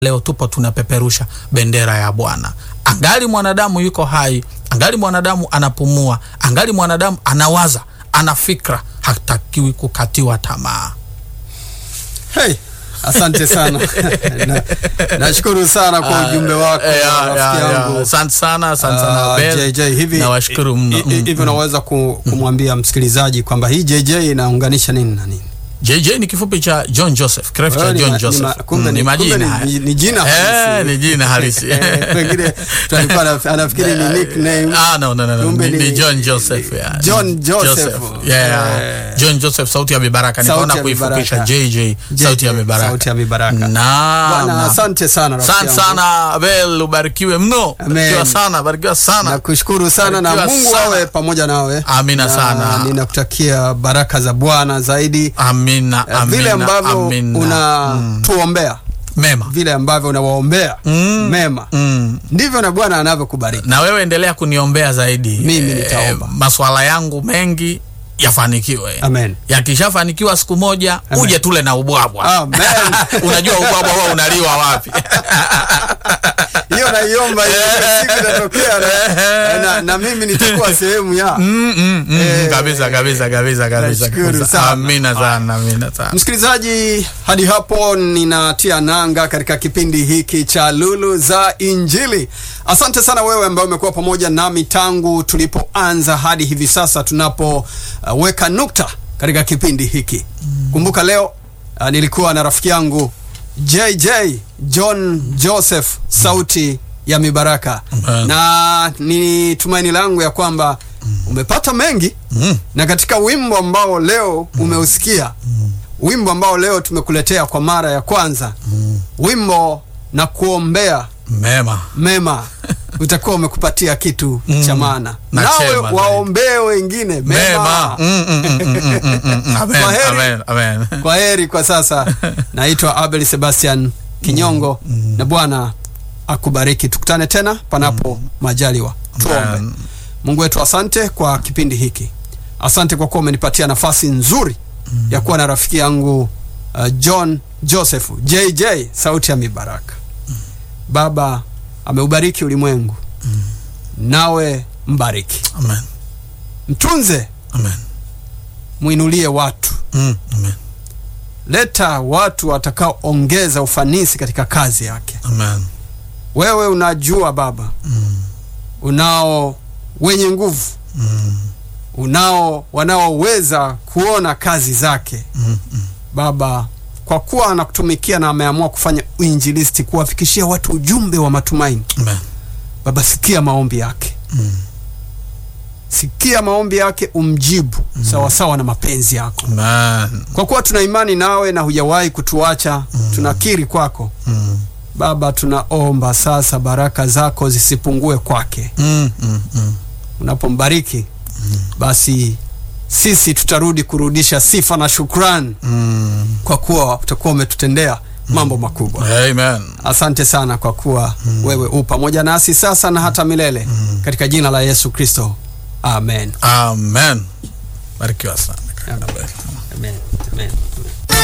leo tupo tunapeperusha bendera ya Bwana. Angali mwanadamu yuko hai, angali mwanadamu anapumua, angali mwanadamu anawaza, ana fikra, hatakiwi kukatiwa tamaa. Hey, asante sana Na- nashukuru sana kwa ujumbe wako Eh, ya, rafiki ya, ya. yangu Asante sana, asante sana Ah, Abel. JJ hivi Nawashukuru mno. hi- hi- Mm, hivi unaweza ku- kumwambia msikilizaji kwamba hii JJ inaunganisha nini na nini? JJ ni kifupi cha John Joseph, kirefu cha Wewe ni John ma- ni Joseph. ma- kumbe Mm, ni- ni majina kumbe ni- haya. ni- ni jina Eh, halisi. ni jina halisi. Eh, Pengine tulikuwa anaf- anafikiri ni nickname. Ah, no, no, no, no. Kumbe Ni, ni- ni John Joseph, yeah. John Joseph. Yeah. Eh. John Joseph sauti ya mibaraka. Sauti Nikaona ya kuifupisha Mibaraka. JJ sauti ya mibaraka. Sauti ya mibaraka. Naam, Bwana, naam. asante sana rafiki Asante yangu. sana Abel, ubarikiwe mno. Amen. Barikiwa sana, barikiwa sana. Nakushukuru sana na Barikiwa Mungu sana. awe pamoja nawe. Amina Na sana. Ninakutakia baraka za Bwana zaidi. Amina, Eh, amina, vile ambavyo amina. unatuombea Mema. vile ambavyo unawaombea Mm. mema Mm. ndivyo na Bwana anavyokubariki. na wewe endelea kuniombea zaidi. Mimi Eh, nitaomba. maswala yangu mengi yafanikiwe. Amen. Yakishafanikiwa siku moja Amen. uje tule na ubwabwa. Amen. Unajua ubwabwa huwa unaliwa wapi? Hiyo naiomba hiyo siku itatokea na, na, na mimi nitakuwa sehemu ya Mm, mm, mm, Eh, kabisa kabisa kabisa kabisa. nashukuru kabisa. sana. Amina sana, amina sana. Msikilizaji, hadi hapo ninatia nanga katika kipindi hiki cha Lulu za Injili. Asante sana wewe ambaye umekuwa pamoja nami tangu tulipoanza hadi hivi sasa tunapoweka nukta katika kipindi hiki. Kumbuka leo uh, nilikuwa na rafiki yangu JJ John Joseph, sauti ya mibaraka, Amen. na ni tumaini langu ya kwamba umepata mengi Mm. na katika wimbo ambao leo umeusikia wimbo ambao leo tumekuletea kwa mara ya kwanza wimbo na kuombea Mema. mema utakuwa umekupatia kitu Mm. cha maana Na nawe chema zaidi. waombee wengine mema, Mema. Mm, mm, mm, mm, mm, mm, mm. Amen, Kwaheri. amen, amen. kwa heri kwa sasa naitwa abel sebastian kinyongo na bwana akubariki tukutane tena panapo majaliwa tuombe Amen. Mungu wetu, asante kwa kipindi hiki, asante kwa kuwa umenipatia nafasi nzuri ya kuwa na rafiki yangu uh, John Joseph JJ, sauti ya mibaraka. Baba ameubariki ulimwengu, nawe mbariki, Amen. mtunze, Amen. mwinulie watu, Mm, amen. leta watu watakaoongeza ufanisi katika kazi yake. Amen. Wewe unajua Baba, Mm, unao wenye nguvu, mm, unao wanaoweza kuona kazi zake mm, mm. Baba, kwa kuwa anakutumikia na ameamua kufanya uinjilisti, kuwafikishia watu ujumbe wa matumaini. Amen. Baba, sikia maombi yake, Mm. sikia maombi yake, umjibu sawasawa na mapenzi yako, Amen. kwa kuwa tuna imani nawe na hujawahi kutuacha. Tunakiri kwako Mm, Baba, tunaomba sasa baraka zako zisipungue kwake. mm, mm, mm. Unapombariki basi sisi tutarudi kurudisha sifa na shukrani, Mm. kwa kuwa utakuwa umetutendea mambo makubwa. Amen. Asante sana kwa kuwa wewe u pamoja nasi sasa na hata milele, katika jina la Yesu Kristo, amen. Amen. Barikiwa sana. Amen. Amen. Amen.